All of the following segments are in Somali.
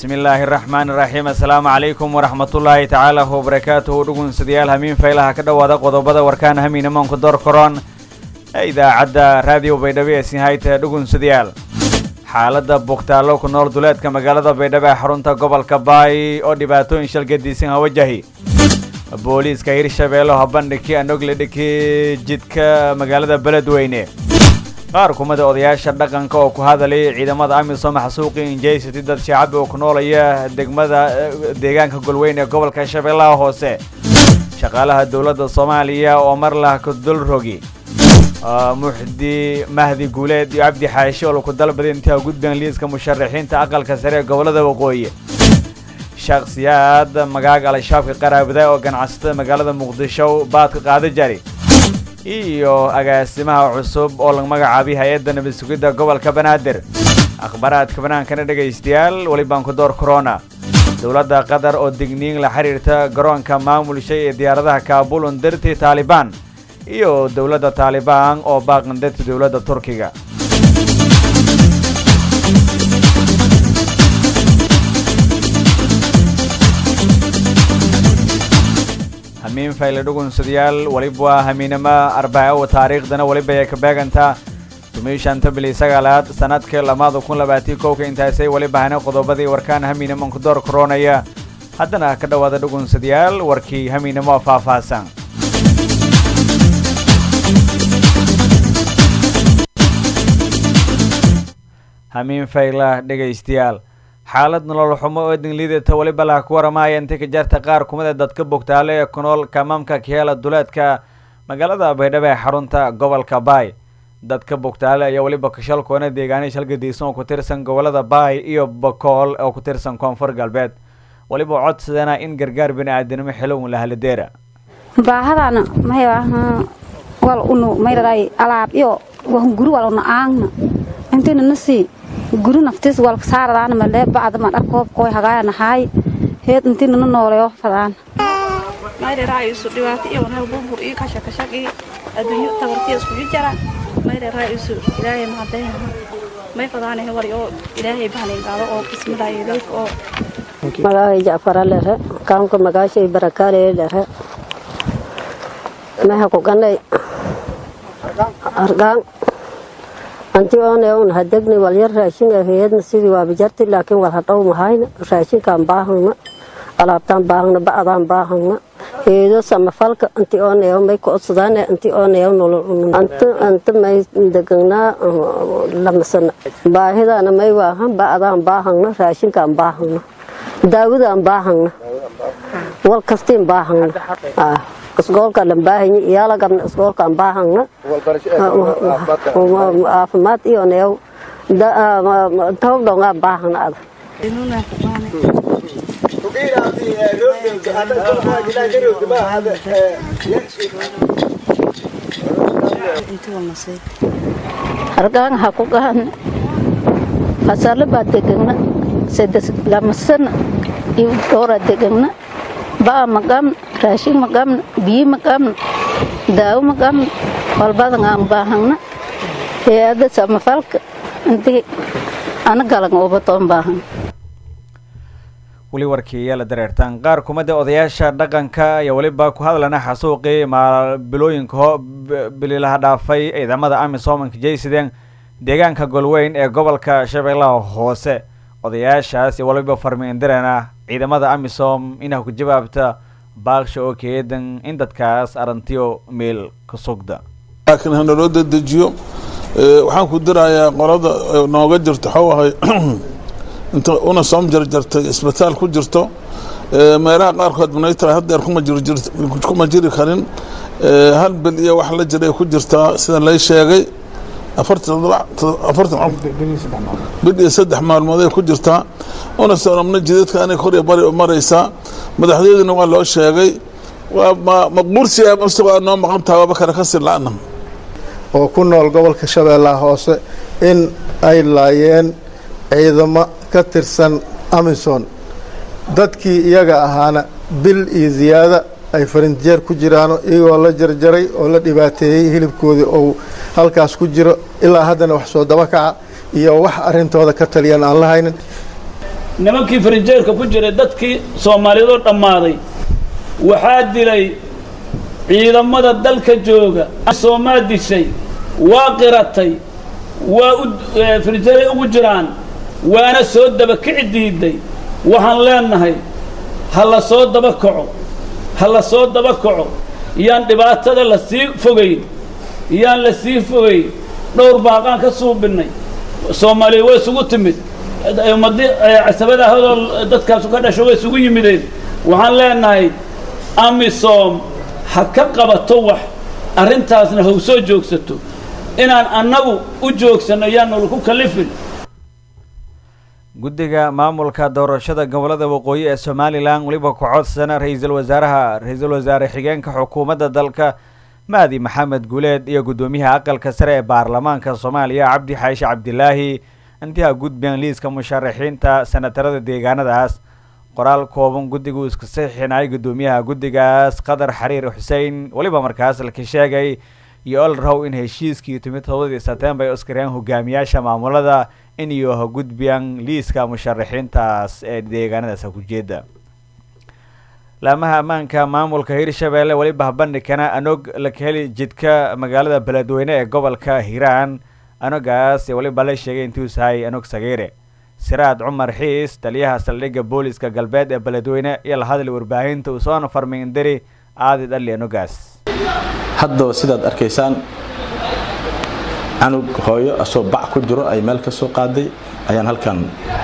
bismi illaahi araxmaani iraxiim assalaamu calaykum waraxmatullaahi tacaala wabarakaatuhu dhugunsadayaal hamiin faylaha ka dhowaada qodobada warkaan hamiina maanku door koron ee idaacadda raadiyo baydhabo ee sinhayta dhugunsadayaal xaaladda bugtaallo ku nool duleedka magaalada baydhabo ee xarunta gobolka baay oo dhibaatooyin shalgadiisan ha wajahi booliiska hirshabeello habandhigi anogle dhiki jidka magaalada beledweyne qaar kumida odayaasha dhaqanka oo ku hadalay ciidamada amisom xasuuqi injaysati dad shacab oo ku noolaya degmada deegaanka golweyn ee gobolka shabeellaha hoose shaqaalaha dowladda soomaaliya oo mar lah kudul rogi muxdi mahdi guuleed iyo cabdi xaashi oo laku dalbaday intaa gudbeen liiska musharaxiinta aqalka sare ee gobolada waqooyi shakhsiyaad magaag al-shabaabka qaraabada oo ganacsatada magaalada muqdisho baadka qaada jari iyo agaasimaha cusub oo laga magacaabay hay-adda nabad sugidda gobolka banaadir akhbaaraadka banaankana dhegaystayaal weli baan ku door corona dowladda qatar oo digniin la xiriirta garoonka maamulshay ee diyaaradaha kaabul undirti taalibaan iyo dowladda taalibaan oo baaqandarta dowladda turkiga hamiin fayle dhugunsadayaal weliba waa hamiinama arbaaco taariikhdana weliba ay ka beegantaa tumiishanta bili sagaalaad sanadka lamaada kun labaatii kowka intaasay weliba hana qodobadii warkaan hamiinaman ku door koronaya haddana ka dhowaada dhugunsadayaal warkii hamiinamo faahfaahsan hamiin fayla dhegaystayaal xaalad nolol xumo oo dingliidata weliba laha ku waramaya inta ka jarta qaar kumida dadka bogtaale ee ku nool kamaamka keela duleedka magaalada baydhabo ee xarunta gobolka baay dadka bogtaale ayaa weliba kashalkoona deegaanay shalgadiisan oo ku tirsan gobolada baay iyo bakool oo ku tirsan koonfur galbeed weliba codsadana in gargaar bini-aadanimo xilowun la haladeera baahadana may wal unu mayraday alaab iyo wahunguri wal una aangna intina nasi guri naftiis walka saaradaana malee bacda ma dhar koob kooy hagaaya nahaay heed intii nana nooleyo fadaan mayreraa isu dhibaato iyo wanaa burbur iyo kashakashaq iyo adduunyo tabartiya iskugu jara mayreraa isu ilaahay mahadaynaha may fadaanahe wari oo ilaahay bahanaygaado oo kismadaayo dalka oo magacay jacfara lere kaamka magaashay barakaale lere meha kuganay argaan anti oone un hadegni walyar raashin aheyadna sidii waaba jarti laakiin wal hadhow mahayna raashinkaan baahangna alaabtaan baahangna ba'daan baahangna heedo samafalka anti ooneyo may koodsadaan anti ooneyo nolol anta anta may deganaa lamasana baahidana may waahan ba'daan baahangna raashinkaan baahangna daawadaan baahangna wal kastiin baahangna isgoolka lambaahanyi iyaala gabna isgoolkaan baahangna caafimaad iyo neew tawdhongaa baahangna ada inuna kubaane inti walnasay hargaan ha ku gahane hasarle baa degegna sedes lamasana iyo dhoora degegna ba'a magamna raashin magamna biyi magamna daawo magamna walbadan aan baahangna hay-ada samafalka intii ana galan ubatoon baahan weli warkii ayaa la dareertaan qaar kumida odayaasha dhaqanka ayaa weliba ku hadlana xasuuqii bilooyinka ho bililaha dhaafay ciidamada amisomanka jaysideen deegaanka golweyn ee gobolka shabeellaha hoose odayaashaas iyo waliba farmiindirana ciidamada amisom inaa ku jawaabta baaksha oo keedan in dadkaas arantiyo meel ka sugda laakiin hanaloo dedejiyo waxaan ku dirayaa qolada nooga jirto xawahay inta una soom jarjartay isbitaal ku jirto meelaha qaarkood manaytara hadeer kuma jiri karin hal bil iyo wax la jiray ku jirtaa sida lay sheegay bil iyo saddex maalmooday ku jirtaa una soomna jidadka anay kor iyo bari maraysaa madaxdeedina waa loo sheegay maqbuursiga mase waa noo maqan tahay waaba kale kasii la-na oo ku nool gobolka shabeellaha hoose in ay laayeen ciidamo ka tirsan amison dadkii iyaga ahaana bil iyo ziyaada ay farinjeer ku jiraano iyagoo la jarjaray oo la dhibaateeyey hilibkoodii ou halkaas ku jiro ilaa haddana wax soo daba kaca iyo wax arrintooda ka taliyan aan la haynin nimankii farinjeerka ku jiray dadkii soomaaliyeedoo dhammaaday waxaa dilay ciidamada dalka jooga soomaa dishay waa qiratay waa u farinjeeray ugu jiraan waana soo daba kici diiday waxaan leenahay ha la soo daba kaco ha la soo daba kaco yaan dhibaatada la sii fogayn yaan la sii fogayn dhowr baaqaan ka suubinnay soomaaliya way isugu timid ummadii casabada ahadoo dadkaasu ka dhasho way isugu yimideen waxaan leenahay amisom ha ka qabato wax arrintaasna haw soo joogsato inaan annagu u joogsanno yaannu ku kalifin guddiga maamulka doorashada gobolada waqooyi ee somalilan weliba ku codsana ra-iisul wasaaraha ra-iisul wasaare xigeenka xukuumadda dalka mahdi maxamed guuleed iyo guddoomiyaha aqalka sare ee baarlamaanka soomaaliya cabdi xaashi cabdilaahi intii ha gudbeen liiska musharaxiinta senatarada deegaanadaas qoraal kooban guddigu iska saxiixinay guddoomiyaha guddigaas qadar xariir xuseen weliba markaas laka sheegay iyo olrow in heshiiskii timid todobadii setembar ay oskareen hogaamiyaasha maamulada in iyo ha gudbiyaan liiska musharaxiintaas ee deegaanadaas hakujeeda laamaha ammaanka maamulka hirshabeelle weliba habandhigkana anog laka heli jidka magaalada beledweyne ee gobolka hiiraan anogaas weliba la sheegay intuu sahay anog sagiire siraad cumar xiis taliyaha saldhigga booliska galbeed ee beledweyne iyo la hadli warbaahinta uu soona farmindiri aadi dhali anogaas haddaba sidaad arkaysaan canug hooyo asoo bac ku jiro ay meel ka soo qaaday ayaan halkan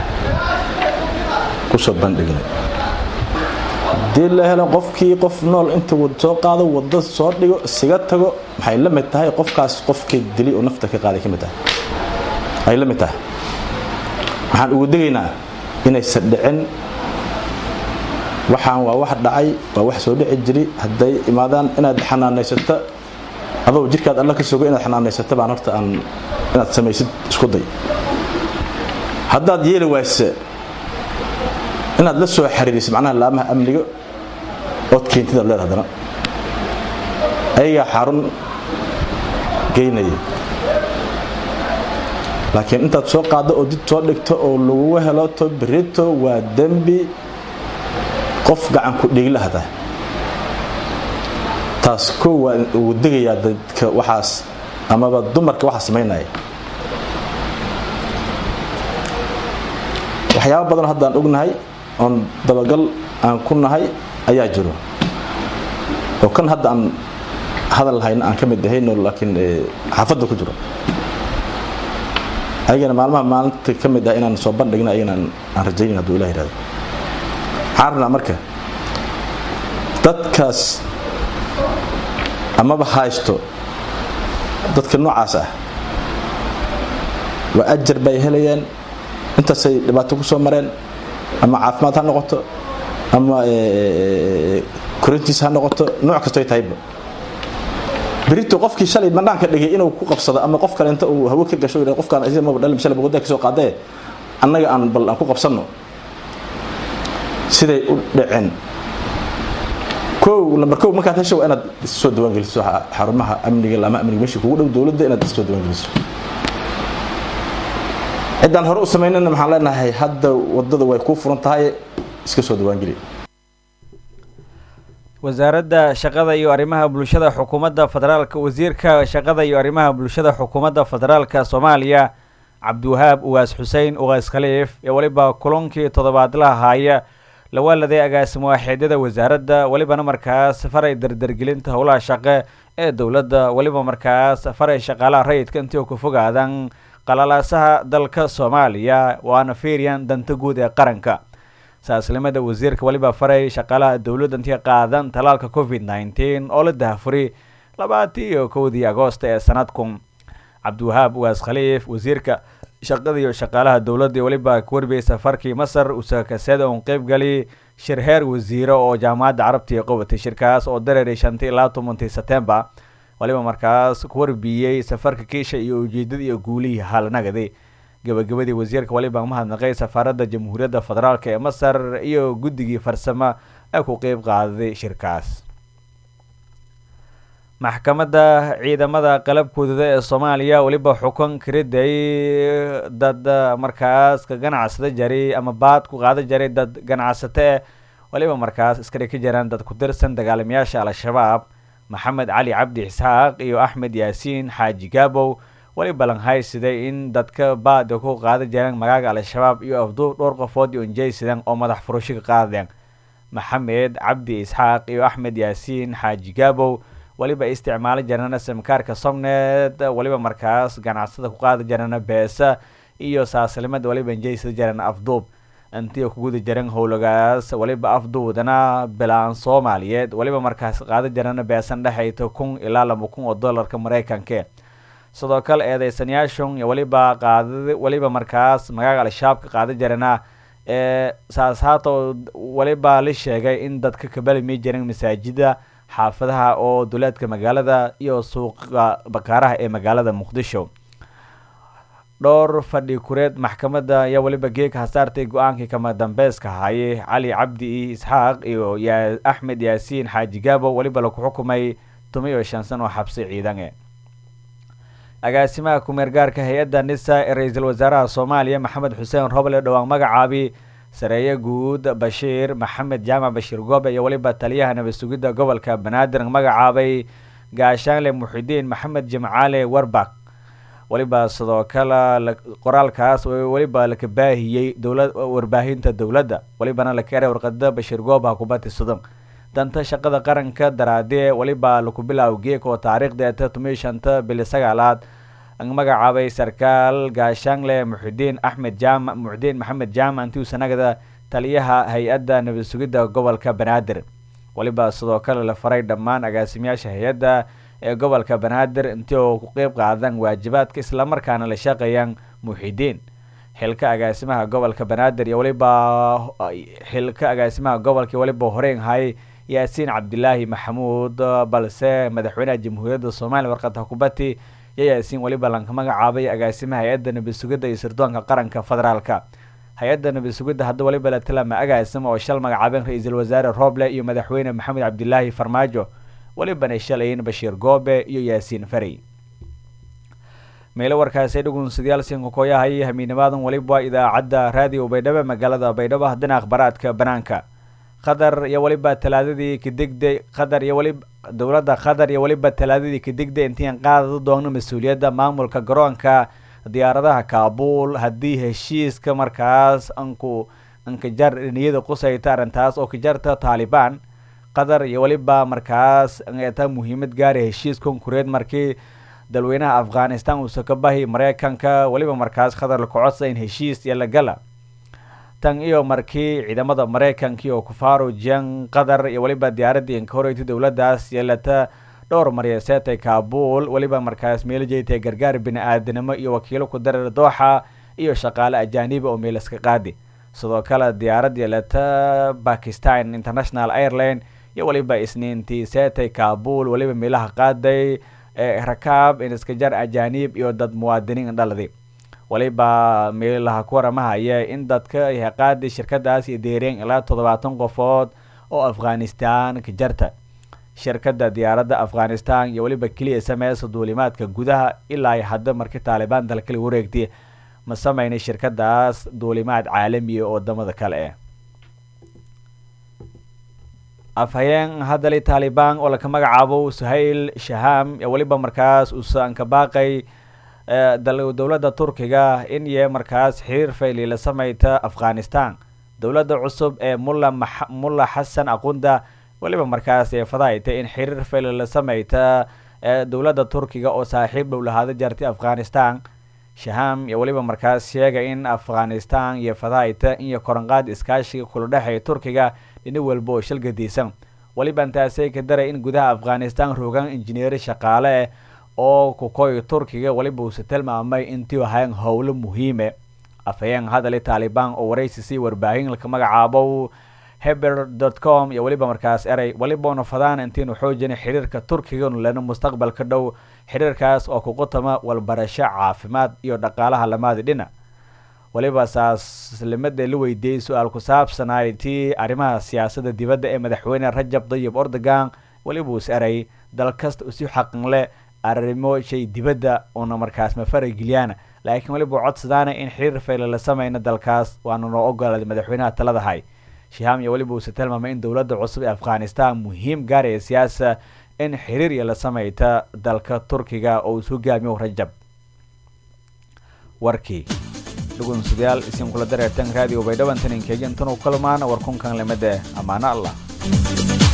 ku soo bandhignay haddii la helo qofkii qof nool inta soo qaado wadda soo dhigo isiga tago maxay la mid tahay qofkaas qofkii dili oo nafta ka qaaday ka mid tahay ay la mid tahay waxaan ugu degaynaa inaysan dhicin waxaan waa wax dhacay waa wax soo dhici jiri hadday imaadaan inaad xanaanaysato adoo jirkaad alla ka sogo inaad xanaanaysato baan horta aan inaad samaysid isku day haddaad yeeli wayse inaad la soo xiriirisid macnaha laamaha amniga ood keentidaad leeda haddana ayagaa xarun geynaya laakiin intaad soo qaaddo oo did soo dhigto oo lagugu helo to berito waa dembi qof gacan ku dhigla hata taas kow waa ugu degayaa dadka waxaas amaba dumarka waxaa samaynaya waxyaaba badan haddaan ognahay oon dabagal aan ku nahay ayaa jiro oo kan hadda aan hadal hayna aan ka mid ahayno laakiin xaafadda ku jiro ayagana maalmaha maalinta ka mid ah inaan soo bandhigna ayagana aan rajaynayn hadduu ilah yihahdo waxaan rabnaa marka dadkaas amaba haysto dadka noocaas ah waa ajar bay helayaan intaasay dhibaato ku soo mareen ama caafimaad ha noqoto ama korintiis ha noqoto nooc kastoy tahayba berito qofkii shalay banaanka dhigay inuu ku qabsado ama qof kale inta uu hawo ka gasho qofkaan maba dhalin shalay boqodaa ka soo qaadee annaga aan bal aan ku qabsanno siday u dhaceen kow lambar kow markaad hesho waa inaad issoo diiwaangeliso xarumaha amniga laamaha amniga meesha kugu dhow dowladda inaad issoo diiwaangeliso ciddaan hore u samaynana maxaan leenahay hadda waddada way kuu furan tahay iska soo diiwaangeli wasaaradda shaqada iyo arrimaha bulshada xukuumadda federaalka wasiirka shaqada iyo arrimaha bulshada xukuumadda federaalka soomaaliya cabdiwahaab ugaas xuseen ugaas khaliif ee weliba kulankii toddobaadlaha haaya lawaaladay agaasimo waaxeedyada wasaaradda welibana markaas faray dardargelinta howlaha shaqe ee dowladda weliba markaas faray shaqaalaha rayidka intii ku fogaadan qalalaasaha dalka soomaaliya waana fiiryan danta guud ee qaranka saaslimada wasiirka weliba faray shaqaalaha dowladda intii qaadan talaalka covid nneteen oo la dahafuri labaatii iyo kowdii agoosta ee sanadku cabdiwahaab ugaas khaliif wasiirka shaqada iyo shaqaalaha dowladda weliba kuwarbiyey safarkii masar usakaseeda uun qeybgali shir heer wasiiro oo jaamacadda carabtii qabatay shirkaas oo dareeray shantii ilaa tobantii setembar waliba markaas kuwarbiyey safarka kiisha iyo ujeedada iyo guulihii haalanagadi gabagabadii wasiirka waliba mahadnaqay safaaradda jamhuuriyadda federaalk ee masar iyo guddigii farsamo ee ku qeyb qaaday shirkaas maxkamadda ciidamada qalabkoodada ee soomaaliya weliba xukun kariday dad markaas ka ganacsada jaray ama baad ku qaada jaray dad ganacsato eh weliba markaas iska dhigi jiraan dad ku tirsan dagaalamayaasha al-shabaab maxamed cali cabdi isxaaq iyo axmed yaasiin xaaji gaabow weliba lanhaysiday in dadka baada ku qaada jireen magaaga al-shabaab iyo afduub dhowr qofood iyo injaysidan oo madax furasho ka qaadeen maxamed cabdi isxaaq iyo axmed yaasiin xaaji gaabow weliba isticmaalo jirana simkaarka somnet weliba markaas ganacsada ku qaada jirana beesa iyo saaslimad weliba injaysada jirana afduub intii ku guda jiran howlagaas weliba afduudana bilaan soomaaliyeed weliba markaas qaada jirana beesan dhexayta kun ilaa laba kun oo dollarka maraykanke sidoo kale eedeysanayaashun iyo weliba qaada weliba markaas magaaga al-shabaab ka qaada jirana ee saas haata weliba la sheegay in dadka kabalimi jiran masaajida xaafadaha oo duleedka magaalada iyo suuqa bakaaraha ee magaalada muqdisho dhowr fadhi kureed maxkamadda ayaa weliba geeka hasaartay go-aankii kama dambeyska hayay cali cabdi isxaaq iyo ya axmed yaasiin xaaji gaabo weliba laku xukumay tuma iyo shan san oo xabsi ciidan e agaasimaha kumeer gaarka hay-adda nisa ee ra-iisul wasaaraha soomaaliya maxamed xuseen roble dhowaan magacaabi sareeye guud bashiir maxamed jaamac bashiir goobe iyo weliba taliyaha nabad sugidda gobolka banaadir magacaabay gaashaanle muxidiin maxamed jimcaale warbak weliba sidoo kale qoraalkaas weliba laka baahiyey dowla warbaahinta dowladda welibana laka eray warqada bashiir gooba kubati sudon danta shaqada qaranka daraadee weliba laku bilaaw geek oo taariikhdeeta tumiyo shanta bili sagaalaad magacaabay sarkaal gaashaanle muxidiin axmed jaamac muxdiin maxamed jaamac intii sanagada taliyaha hay-adda nabad sugidda gobolka banaadir weliba sidoo kale la faray dhammaan agaasimayaasha hay-adda ee gobolka banaadir intii oo ku qeyb qaadan waajibaadka islamarkaana la shaqeeyaan muxidiin xilka agaasimaha gobolka banaadir iyo weliba xilka agaasimaha gobolka weliba horeyn hay yaasiin cabdilaahi maxamuud balse madaxweynaha jamhuuriyadda soomaaliya warqadda kubati iyo yaasiin weliba lanka magacaabay agaasimaha hay-adda nabad sugidda iyo sirdoonka qaranka federaalka hay-adda nabad sugidda hadda weliba la tilama agaasima oo shal magacaabeen ra-iisul wasaare roble iyo madaxweyne maxamed cabdilaahi farmaajo welibana shalayn bashiir goobe iyo yaasiin farey meelo warkaasi dhugunsadyaal sinkakooyahay hamiinimaadan weliba idaacadda raadiyo baydhabo magaalada baydhabo haddana akhbaraadka banaanka qatar iyo weliba talaadadii kadigday qatar iyo weliba dowladda qatar iyo weliba talaadadii kadigday intiian qaadada doogno mas-uuliyadda maamulka garoonka diyaaradaha kaabul haddii heshiiska markaas anku ankajar niyada qusayta arrintaas oo kajarta taalibaan qatar iyo weliba markaas ta muhiimad gaara heshiis konkureed markii dalweynaha afghanistan uusa ka bahi mareykanka weliba markaas qatar laku codsa in heshiis iyo lagala tan iyo markii ciidamada mareykanka oo kufaaro jan qatar iyo weliba diyaaradii inkahoreyti dowladdaas yeelata dhowr maryaseetay kaabul weliba markaas meeljeetay gargaar bini-aadanimo iyo wakiilo ku dareer dooxa iyo shaqaale ajaaniba oo meelaska qaadi sidoo kale diyaarad yeelata bakistan international airline iyo weliba isniintii seetay kaabul weliba meelaha qaaday ee rakaab inskajar ajaaniib iyo dad muwaadiniin dhaladi weliba meelaha ku waramahaya in dadka qaadi shirkadaas iyo deereen ilaa toddobaatan qofood oo afghanistan ka jarta shirkadda diyaaradda afghanistan iyo weliba keliya sameysa duulimaadka gudaha ilaa hadda markii taalibaan dalkala wareegtay ma sameynay shirkadaas duulimaad caalamiya oo wadamada kale ah afhayeen haddali taalibaan oo laka magacaabo suhayl shaham ee weliba markaas uusan ka baaqay dowladda turkiga in iyo markaas xiriir fayli la sameyta afghanistan dowladda cusub ee mulla mulla xasan aqunda weliba markaas ee fadahayta in xiriir fayli la sameyta dowladda turkiga oo saaxiib dhow lahaada jartay afghanistan shaham iyo weliba markaas sheegay in afghanistan iyo fadahayta iyo koranqaad iskaashiga kula dhexeeya turkiga dhini walba oo shalgadiisan weliba intaasay ka daray in gudaha afghanistan rogaan injineeri shaqaale eh oo kukoy turkiga weliba uuse tilmaamay intii ahayn howlo muhiime afhayeen hadali taalibaan oo waraysi sii warbaahin laka magacaabo heber dot com iyo weliba markaas eray weliba una fadaan intiinu xoojina xiriirka turkiga lena mustaqbalka dhow xiriirkaas oo kuqutama walbarasho caafimaad iyo dhaqaalaha lamaadi dhina weliba saaslimada la weydiiyey su-aal ku saabsanaay tii arrimaha siyaasadda dibadda ee madaxweyne rajab dayib ordogan weliba uus eray dal kasta usi xaqanle arrimo shay dibadda una markaas ma farageliyaan laakiin weliba codsadaana in xiriir fayle la sameyno dalkaas waana noo ogolaaday madaxweynaha talada hay shiham iyo weliba uuse tilmaamay in dowladda cusub ee afghanistan muhiim gaaraya siyaasa in xiriir iyo la sameyta dalka turkiga oo is hogaamiyo rajab warkii dhugunsadayaal isin kula dareertan raadiyo baydhaban taninkeejan tanu kulmaan warkunkan limade ammaano allah